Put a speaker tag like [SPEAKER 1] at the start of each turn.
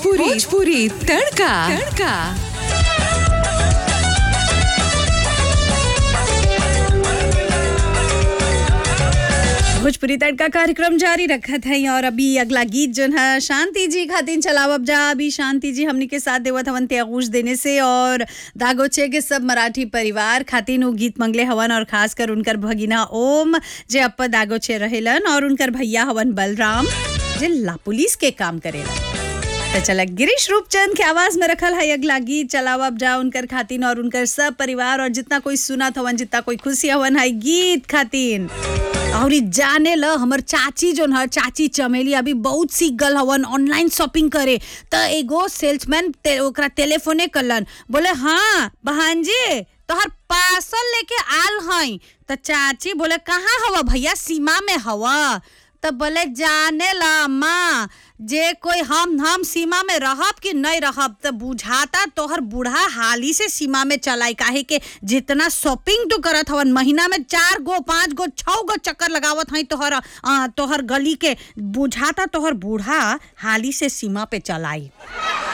[SPEAKER 1] भोजपुरी भोजपुरी तड़का तड़का
[SPEAKER 2] भोजपुरी तड़का कार्यक्रम जारी रखत है और अभी अगला गीत जो है शांति जी खातिन चलाव अब जा अभी शांति जी हमनी के साथ देवत हवन त्यागूश देने से और दागोचे के सब मराठी परिवार खातिन उ गीत मंगले हवन और खास कर उनकर भगिना ओम जे अप्पा दागोचे रहेलन और उनकर भैया हवन बलराम जे ला पुलिस के काम करेला तो चला गिरीश रूपचंद के आवाज में रखल है अगला गीत चलाव अब जा उनकर खातिन और उनकर सब परिवार और जितना कोई सुनत हवन जितना कोई खुशी हवन है गीत खातिन और ई जाने ल हमर चाची जोन है चाची चमेली अभी बहुत सीख गल हवन ऑनलाइन शॉपिंग करे त एगो सेल्समैन ते, ओकरा टेलीफोने कलन बोले हाँ बहन जी तोहर पार्सल लेके आल हई त चाची बोले कहाँ हवा भैया सीमा में हवा त बोले जाने ला अम्मा जे कोई हम हम सीमा में रहब कि नहीं रहब त बुझाता तोहर बूढ़ा हाली से सीमा में चलाई काहे के जितना शॉपिंग तो करत हवन महीना में चार गो पांच गो छह गो चक्कर लगावत हई तोहर अ, तोहर गली के बुझाता तोहर बूढ़ा हाली से सीमा पे चलाई